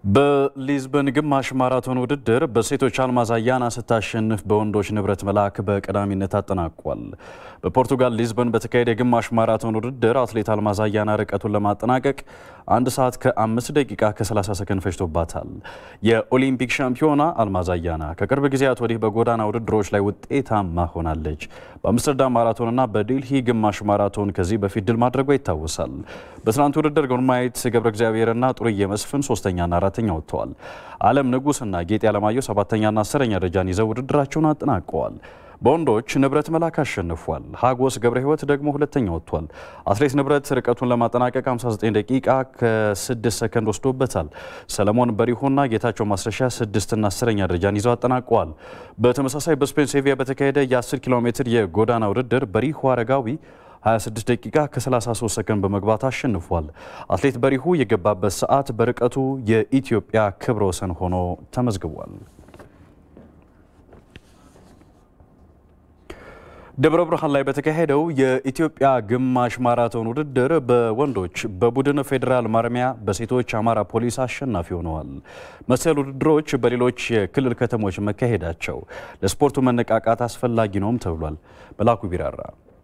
በሊዝበን ግማሽ ማራቶን ውድድር በሴቶች አልማዝ አያና ስታሸንፍ በወንዶች ንብረት መላክ በቀዳሚነት አጠናቋል። በፖርቱጋል ሊዝበን በተካሄደ የግማሽ ማራቶን ውድድር አትሌት አልማዝ አያና ርቀቱን ለማጠናቀቅ አንድ ሰዓት ከአምስት ደቂቃ ከ30 ሰከንድ ፈጅቶባታል። የኦሊምፒክ ሻምፒዮና አልማዝ አያና ከቅርብ ጊዜያት ወዲህ በጎዳና ውድድሮች ላይ ውጤታማ ሆናለች። በአምስተርዳም ማራቶንና በዴልሂ ግማሽ ማራቶን ከዚህ በፊት ድል ማድረጓ ይታወሳል። በትናንት ውድድር ጉርማይት ገብረ እግዚአብሔርና ጥሩዬ መስፍን ሶስተኛና አራተኛ ወጥተዋል። አለም ንጉስና ጌጤ አለማየሁ ሰባተኛና አስረኛ ደረጃን ይዘው ውድድራቸውን አጠናቀዋል። በወንዶች ንብረት መላክ አሸንፏል። ሀጎስ ገብረ ሕይወት ደግሞ ሁለተኛ ወጥቷል። አትሌት ንብረት ርቀቱን ለማጠናቀቅ 59 ደቂቃ ከ6 ሰከንድ ወስዶበታል። ሰለሞን በሪሆና ጌታቸው ማስረሻ ስድስትና አስረኛ ደረጃን ይዘው አጠናቀዋል። በተመሳሳይ በስፔን ሴቪያ በተካሄደ የ10 ኪሎ ሜትር የጎዳና ውድድር በሪሁ አረጋዊ 26 ደቂቃ ከ33 ሰከንድ በመግባት አሸንፏል። አትሌት በሪሁ የገባበት ሰዓት በርቀቱ የኢትዮጵያ ክብረ ወሰን ሆኖ ተመዝግቧል። ደብረ ብርሃን ላይ በተካሄደው የኢትዮጵያ ግማሽ ማራቶን ውድድር በወንዶች በቡድን ፌዴራል ማረሚያ፣ በሴቶች አማራ ፖሊስ አሸናፊ ሆነዋል። መሰል ውድድሮች በሌሎች የክልል ከተሞች መካሄዳቸው ለስፖርቱ መነቃቃት አስፈላጊ ነውም ተብሏል። መላኩ ቢራራ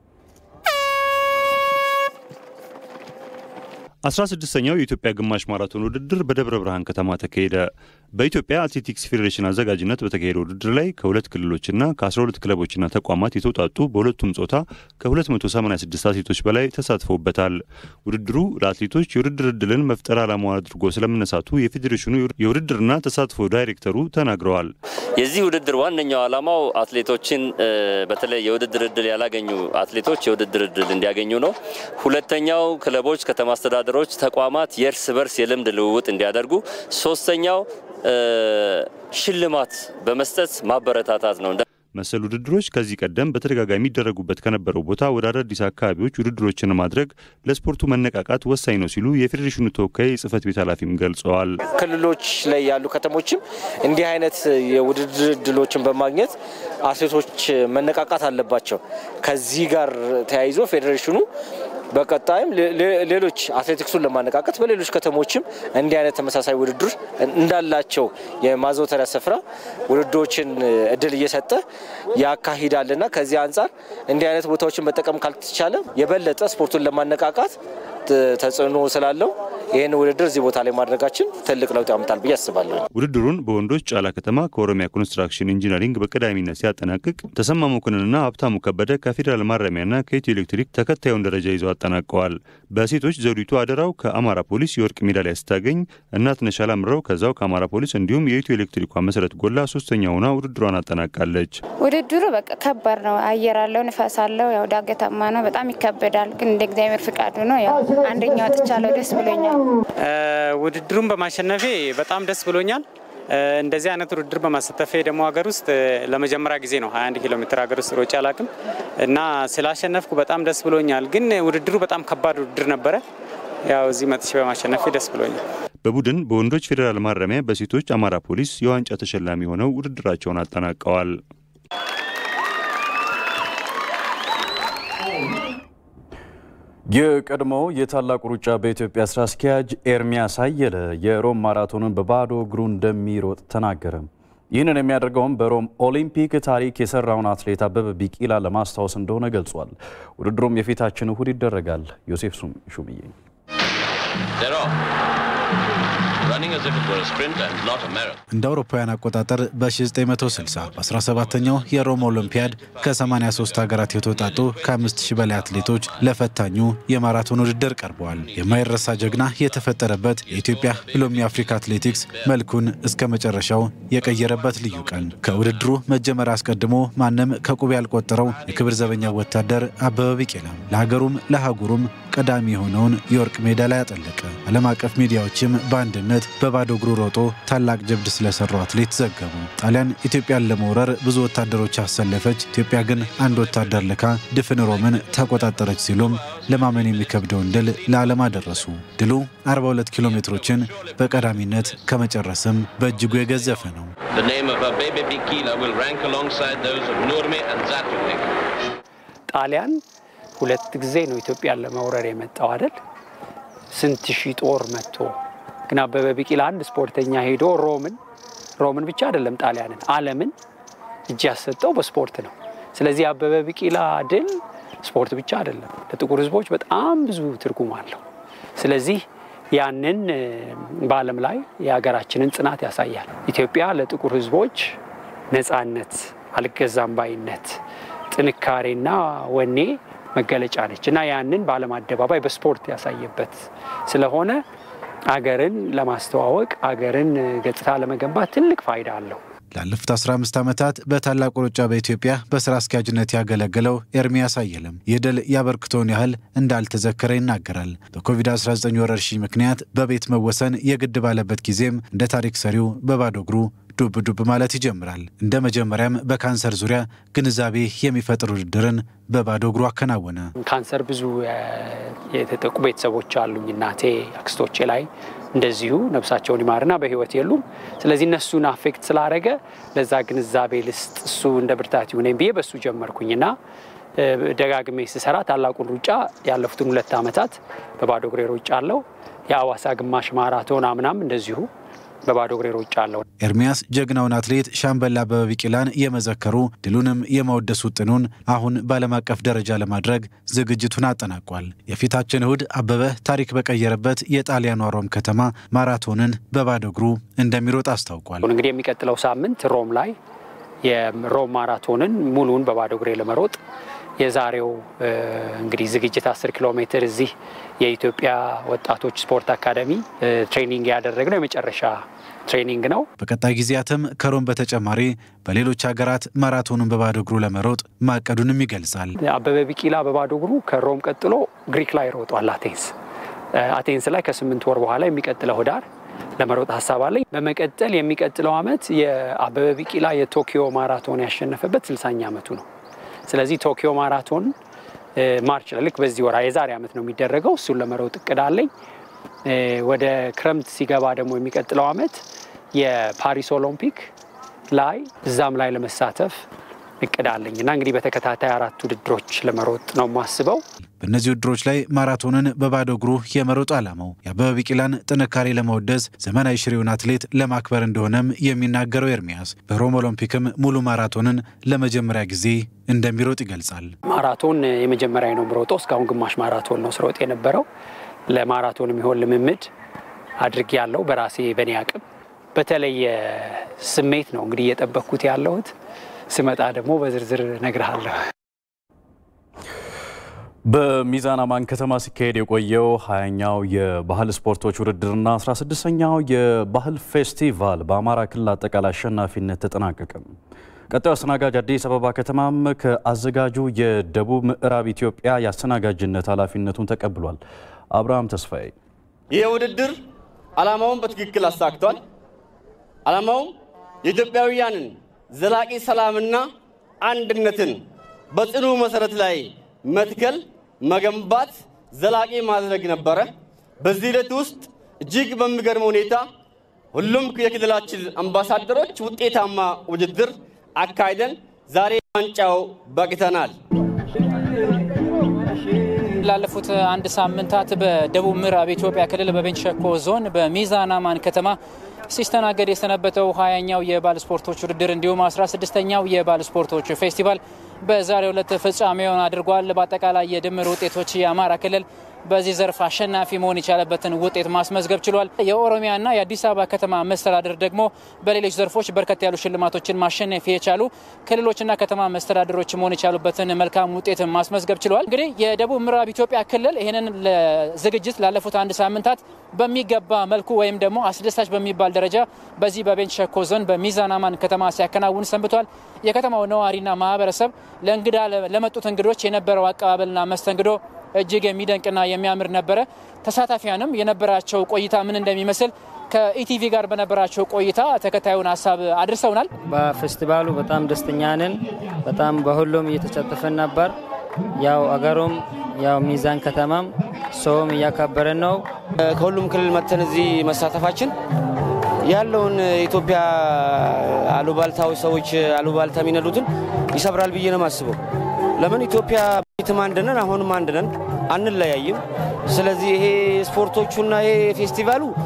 16ኛው የኢትዮጵያ ግማሽ ማራቶን ውድድር በደብረ ብርሃን ከተማ ተካሄደ። በኢትዮጵያ አትሌቲክስ ፌዴሬሽን አዘጋጅነት በተካሄደ ውድድር ላይ ከሁለት ክልሎችና ከ12 ክለቦችና ተቋማት የተውጣጡ በሁለቱም ጾታ ከ286 አትሌቶች በላይ ተሳትፈውበታል። ውድድሩ ለአትሌቶች የውድድር ዕድልን መፍጠር ዓላማው አድርጎ ስለመነሳቱ የፌዴሬሽኑ የውድድርና ተሳትፎ ዳይሬክተሩ ተናግረዋል። የዚህ ውድድር ዋነኛው ዓላማው አትሌቶችን በተለይ የውድድር ዕድል ያላገኙ አትሌቶች የውድድር ዕድል እንዲያገኙ ነው። ሁለተኛው ክለቦች፣ ከተማ አስተዳደሮች፣ ተቋማት የእርስ በርስ የልምድ ልውውጥ እንዲያደርጉ፣ ሶስተኛው ሽልማት በመስጠት ማበረታታት ነው። መሰል ውድድሮች ከዚህ ቀደም በተደጋጋሚ የሚደረጉበት ከነበረው ቦታ ወደ አዳዲስ አካባቢዎች ውድድሮችን ማድረግ ለስፖርቱ መነቃቃት ወሳኝ ነው ሲሉ የፌዴሬሽኑ ተወካይ የጽህፈት ቤት ኃላፊም ገልጸዋል። ክልሎች ላይ ያሉ ከተሞችም እንዲህ አይነት የውድድር እድሎችን በማግኘት አትሌቶች መነቃቃት አለባቸው። ከዚህ ጋር ተያይዞ ፌዴሬሽኑ በቀጣይም ሌሎች አትሌቲክሱን ለማነቃቀት በሌሎች ከተሞችም እንዲህ አይነት ተመሳሳይ ውድድር እንዳላቸው የማዘውተሪያ ስፍራ ውድድሮችን እድል እየሰጠ ያካሂዳልና ከዚህ አንጻር እንዲህ አይነት ቦታዎችን መጠቀም ካልተቻለ የበለጠ ስፖርቱን ለማነቃቃት ተጽዕኖ ስላለው ይህን ውድድር እዚህ ቦታ ላይ ማድረጋችን ትልቅ ለውጥ ያመጣል ብዬ አስባለሁ። ውድድሩን በወንዶች ጫላ ከተማ ከኦሮሚያ ኮንስትራክሽን ኢንጂነሪንግ በቀዳሚነት ሲያጠናቅቅ ተሰማ መኮንንና ሀብታሙ ከበደ ከፌዴራል ማረሚያና ከኢትዮ ኤሌክትሪክ ተከታዩን ደረጃ ይዘው አጠናቀዋል። በሴቶች ዘውዲቱ አደራው ከአማራ ፖሊስ የወርቅ ሜዳሊያ ስታገኝ እናትነሽ አላምረው ከዛው ከአማራ ፖሊስ እንዲሁም የኢትዮ ኤሌክትሪኳ መሰረት ጎላ ሶስተኛ ሆና ውድድሯን አጠናቃለች። ውድድሩ በቃ ከባድ ነው። አየር አለው፣ ንፋስ አለው፣ ያው ዳገታማ ነው። በጣም ይከበዳል። ግን እንደ እግዚአብሔር ፍቃዱ ነው። ያው አንደኛ ወጥቻለሁ። ደስ ብሎኛል። ውድድሩን በማሸነፌ በጣም ደስ ብሎኛል። እንደዚህ አይነት ውድድር በማሳተፌ ደግሞ ሀገር ውስጥ ለመጀመሪያ ጊዜ ነው 21 ኪሎ ሜትር ሀገር ውስጥ ሮጬ አላቅም እና ስላሸነፍኩ በጣም ደስ ብሎኛል። ግን ውድድሩ በጣም ከባድ ውድድር ነበረ። ያው እዚህ መጥቼ በማሸነፌ ደስ ብሎኛል። በቡድን በወንዶች ፌዴራል ማረሚያ፣ በሴቶች አማራ ፖሊስ የዋንጫ ተሸላሚ ሆነው ውድድራቸውን አጠናቀዋል። የቀድሞው የታላቁ ሩጫ በኢትዮጵያ ስራ አስኪያጅ ኤርሚያስ አየለ የሮም ማራቶንን በባዶ እግሩ እንደሚሮጥ ተናገረ። ይህንን የሚያደርገውም በሮም ኦሊምፒክ ታሪክ የሰራውን አትሌት አበበ ቢቂላ ለማስታወስ እንደሆነ ገልጿል። ውድድሩም የፊታችን እሁድ ይደረጋል። ዮሴፍ ሹምዬ እንደ አውሮፓውያን አቆጣጠር በ1960 በ17ኛው የሮም ኦሎምፒያድ ከ83 ሀገራት የተውጣጡ ከ5000 በላይ አትሌቶች ለፈታኙ የማራቶን ውድድር ቀርበዋል። የማይረሳ ጀግና የተፈጠረበት የኢትዮጵያ ብሎም የአፍሪካ አትሌቲክስ መልኩን እስከ መጨረሻው የቀየረበት ልዩ ቀን ከውድድሩ መጀመር አስቀድሞ ማንም ከቁብ ያልቆጠረው የክብር ዘበኛ ወታደር አበበ ቢቂላ ለሀገሩም ለአህጉሩም ቀዳሚ የሆነውን የወርቅ ሜዳሊያ ያጠለቀ። ዓለም አቀፍ ሚዲያዎችም በአንድነት በባዶ እግሩ ሮጦ ታላቅ ጀብድ ስለሰራው አትሌት ዘገቡ። ጣሊያን ኢትዮጵያን ለመውረር ብዙ ወታደሮች አሰለፈች፣ ኢትዮጵያ ግን አንድ ወታደር ልካ ድፍን ሮምን ተቆጣጠረች ሲሉም ለማመን የሚከብደውን ድል ለዓለም አደረሱ። ድሉ 42 ኪሎ ሜትሮችን በቀዳሚነት ከመጨረስም በእጅጉ የገዘፈ ነው። ጣሊያን ሁለት ጊዜ ነው ኢትዮጵያን ለመውረር የመጣው አይደል? ስንት ሺህ ጦር መጥቶ ግን አበበ ቢቂላ አንድ ስፖርተኛ ሄዶ ሮምን ሮምን ብቻ አይደለም ጣሊያንን፣ ዓለምን እጅ ያሰጠው በስፖርት ነው። ስለዚህ አበበ ቢቂላ ድል ስፖርት ብቻ አይደለም፣ ለጥቁር ሕዝቦች በጣም ብዙ ትርጉም አለው። ስለዚህ ያንን በዓለም ላይ የሀገራችንን ጽናት ያሳያል። ኢትዮጵያ ለጥቁር ሕዝቦች ነፃነት፣ አልገዛም ባይነት፣ ጥንካሬና ወኔ መገለጫ ነች እና ያንን በዓለም አደባባይ በስፖርት ያሳየበት ስለሆነ አገርን ለማስተዋወቅ አገርን ገጽታ ለመገንባት ትልቅ ፋይዳ አለው። ላለፉት 15 ዓመታት በታላቁ ሩጫ በኢትዮጵያ በስራ አስኪያጅነት ያገለገለው ኤርሚያስ አየለም ይህ ድል ያበርክቶን ያህል እንዳልተዘከረ ይናገራል። በኮቪድ-19 ወረርሽኝ ምክንያት በቤት መወሰን የግድ ባለበት ጊዜም እንደ ታሪክ ሰሪው በባዶ እግሩ ዱብ ዱብ ማለት ይጀምራል። እንደ መጀመሪያም በካንሰር ዙሪያ ግንዛቤ የሚፈጥር ውድድርን በባዶ እግሩ አከናወነ። ካንሰር ብዙ የተጠቁ ቤተሰቦች አሉኝ። እናቴ አክስቶቼ ላይ እንደዚሁ ነፍሳቸውን ይማርና በህይወት የሉም። ስለዚህ እነሱን አፌክት ስላደረገ ለዛ ግንዛቤ ልስጥ እሱ እንደ ብርታት ይሁነኝ ብዬ በሱ ጀመርኩኝና ደጋግሜ ስሰራ ታላቁን ሩጫ ያለፉትን ሁለት ዓመታት በባዶ እግሬ ሩጫ አለው። የአዋሳ ግማሽ ማራቶን አምናም እንደዚሁ በባዶ እግሬ ሩጫ አለው። ኤርሚያስ ጀግናውን አትሌት ሻምበል አበበ ቢቂላን የመዘከሩ ድሉንም የመወደስ ውጥኑን አሁን በዓለም አቀፍ ደረጃ ለማድረግ ዝግጅቱን አጠናቋል። የፊታችን እሁድ አበበ ታሪክ በቀየረበት የጣሊያኗ ሮም ከተማ ማራቶንን በባዶ እግሩ እንደሚሮጥ አስታውቋል። እንግዲህ የሚቀጥለው ሳምንት ሮም ላይ የሮም ማራቶንን ሙሉውን በባዶ እግሬ ለመሮጥ የዛሬው እንግዲህ ዝግጅት 10 ኪሎ ሜትር እዚህ የኢትዮጵያ ወጣቶች ስፖርት አካዳሚ ትሬኒንግ ያደረግነው የመጨረሻ ትሬኒንግ ነው። በቀጣይ ጊዜያትም ከሮም በተጨማሪ በሌሎች ሀገራት ማራቶኑን በባዶ እግሩ ለመሮጥ ማቀዱንም ይገልጻል። አበበ ቢቂላ በባዶ እግሩ ከሮም ቀጥሎ ግሪክ ላይ ሮጧል። አቴንስ አቴንስ ላይ ከስምንት ወር በኋላ የሚቀጥለው ህዳር ለመሮጥ ሀሳብ አለኝ። በመቀጠል የሚቀጥለው ዓመት የአበበ ቢቂላ የቶኪዮ ማራቶን ያሸነፈበት ስልሳኛ ዓመቱ ነው። ስለዚህ ቶኪዮ ማራቶን ማርች ላይ ልክ በዚህ ወራ የዛሬ ዓመት ነው የሚደረገው። እሱን ለመሮጥ እቅድ አለኝ። ወደ ክረምት ሲገባ ደግሞ የሚቀጥለው ዓመት የፓሪስ ኦሎምፒክ ላይ እዛም ላይ ለመሳተፍ እቅድ አለኝ እና እንግዲህ በተከታታይ አራት ውድድሮች ለመሮጥ ነው የማስበው። በእነዚህ ውድድሮች ላይ ማራቶንን በባዶ እግሩ የመሮጥ ዓላማው የአበበ ቢቂላን ጥንካሬ ለመወደስ ዘመናዊ ሽሬውን አትሌት ለማክበር እንደሆነም የሚናገረው ኤርሚያስ በሮም ኦሎምፒክም ሙሉ ማራቶንን ለመጀመሪያ ጊዜ እንደሚሮጥ ይገልጻል። ማራቶን የመጀመሪያ ነው የምሮጠው። እስካሁን ግማሽ ማራቶን ነው ስሮጥ የነበረው። ለማራቶን የሚሆን ልምምድ አድርጌ ያለው በራሴ በእኔ አቅም በተለየ ስሜት ነው እንግዲህ እየጠበቅኩት ያለሁት። ስመጣ ደግሞ በዝርዝር እነግርሃለሁ። በሚዛን አማን ከተማ ሲካሄድ የቆየው ሀያኛው የባህል ስፖርቶች ውድድርና 16ኛው የባህል ፌስቲቫል በአማራ ክልል አጠቃላይ አሸናፊነት ተጠናቀቀ። ቀጣዩ አስተናጋጅ አዲስ አበባ ከተማም ከአዘጋጁ የደቡብ ምዕራብ ኢትዮጵያ የአስተናጋጅነት ኃላፊነቱን ተቀብሏል። አብርሃም ተስፋዬ ይህ ውድድር ዓላማውን በትክክል አሳክቷል። ዓላማውም የኢትዮጵያውያንን ዘላቂ ሰላምና አንድነትን በጽኑ መሰረት ላይ መትከል፣ መገንባት፣ ዘላቂ ማድረግ ነበረ። በዚህ ሂደት ውስጥ እጅግ በሚገርም ሁኔታ ሁሉም የክልላችን አምባሳደሮች ውጤታማ ውድድር አካሂደን ዛሬ ዋንጫው በቅተናል። ላለፉት አንድ ሳምንታት በደቡብ ምዕራብ ኢትዮጵያ ክልል በቤንች ሸኮ ዞን በሚዛን አማን ከተማ ሲስተናገድ የሰነበተው ሀያኛው የባህል ስፖርቶች ውድድር እንዲሁም 16ኛው የባህል ስፖርቶች ፌስቲቫል በዛሬው ዕለት ፍጻሜውን አድርጓል። በአጠቃላይ የድምር ውጤቶች የአማራ ክልል በዚህ ዘርፍ አሸናፊ መሆን የቻለበትን ውጤት ማስመዝገብ ችሏል። የኦሮሚያና የአዲስ አበባ ከተማ መስተዳድር ደግሞ በሌሎች ዘርፎች በርከት ያሉ ሽልማቶችን ማሸነፍ የቻሉ ክልሎችና ከተማ መስተዳድሮች መሆን የቻሉበትን መልካም ውጤት ማስመዝገብ ችሏል። እንግዲህ የደቡብ ምዕራብ ኢትዮጵያ ክልል ይህንን ዝግጅት ላለፉት አንድ ሳምንታት በሚገባ መልኩ ወይም ደግሞ አስደሳች በሚባል ደረጃ በዚህ በቤንች ሸኮ ዞን በሚዛን አማን ከተማ ሲያከናውን ሰንብቷል። የከተማው ነዋሪና ማህበረሰብ ለእንግዳ ለመጡት እንግዶች የነበረው አቀባበልና መስተንግዶ እጅግ የሚደንቅና የሚያምር ነበረ። ተሳታፊያንም የነበራቸው ቆይታ ምን እንደሚመስል ከኢቲቪ ጋር በነበራቸው ቆይታ ተከታዩን ሀሳብ አድርሰውናል። በፌስቲቫሉ በጣም ደስተኛ ነን። በጣም በሁሉም እየተሳተፈን ነበር። ያው አገሩም ያው ሚዛን ከተማም ሰውም እያከበረን ነው። ከሁሉም ክልል መጥተን እዚህ መሳተፋችን ያለውን የኢትዮጵያ አሉባልታዊ ሰዎች አሉባልታ የሚነዱትን ይሰብራል ብዬ ነው የማስበው። ለምን ኢትዮጵያ ቤትም አንድ ነን፣ አሁንም አንድ ነን፣ አንለያይም። ስለዚህ ይሄ ስፖርቶቹና ይሄ ፌስቲቫሉ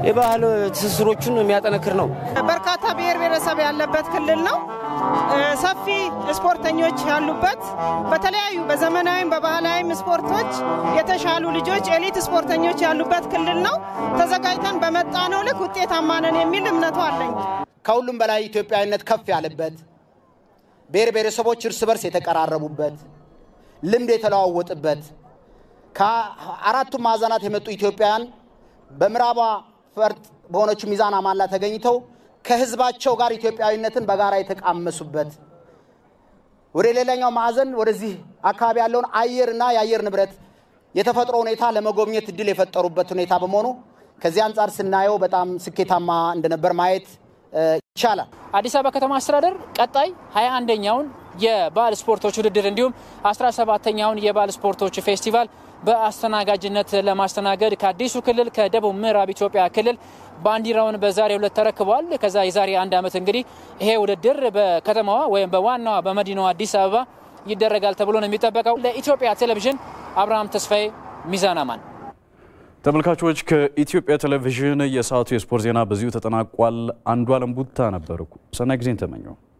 የባህል ትስስሮቹን የሚያጠነክር ነው። በርካታ ብሔር ብሔረሰብ ያለበት ክልል ነው። ሰፊ ስፖርተኞች ያሉበት በተለያዩ በዘመናዊም በባህላዊም ስፖርቶች የተሻሉ ልጆች ኤሊት ስፖርተኞች ያሉበት ክልል ነው። ተዘጋጅተን በመጣነው ልክ ውጤታማ ነን የሚል እምነቱ አለኝ። ከሁሉም በላይ ኢትዮጵያዊነት ከፍ ያለበት ብሔር ብሔረሰቦች እርስ በርስ የተቀራረቡበት ልምድ የተለዋወጡበት ከአራቱም ማዕዘናት የመጡ ኢትዮጵያውያን በምዕራቧ ፈርጥ በሆነችው ሚዛን አማን ላይ ተገኝተው ከህዝባቸው ጋር ኢትዮጵያዊነትን በጋራ የተቃመሱበት ወደ ሌላኛው ማዕዘን ወደዚህ አካባቢ ያለውን አየርና የአየር ንብረት የተፈጥሮ ሁኔታ ለመጎብኘት እድል የፈጠሩበት ሁኔታ በመሆኑ ከዚህ አንጻር ስናየው በጣም ስኬታማ እንደነበር ማየት ይቻላል። አዲስ አበባ ከተማ አስተዳደር ቀጣይ 21ኛውን የባህል ስፖርቶች ውድድር እንዲሁም 17ተኛውን የባህል ስፖርቶች ፌስቲቫል በአስተናጋጅነት ለማስተናገድ ከአዲሱ ክልል ከደቡብ ምዕራብ ኢትዮጵያ ክልል ባንዲራውን በዛሬው ዕለት ተረክቧል። ከዛ የዛሬ አንድ ዓመት እንግዲህ ይሄ ውድድር በከተማዋ ወይም በዋናዋ በመዲናዋ አዲስ አበባ ይደረጋል ተብሎ ነው የሚጠበቀው። ለኢትዮጵያ ቴሌቪዥን አብርሃም ተስፋዬ ሚዛን አማን። ተመልካቾች ከኢትዮጵያ ቴሌቪዥን የሰዓቱ የስፖርት ዜና በዚሁ ተጠናቋል። አንዱ አለም ቡታ ነበርኩ። ሰናይ ጊዜን ተመኘው።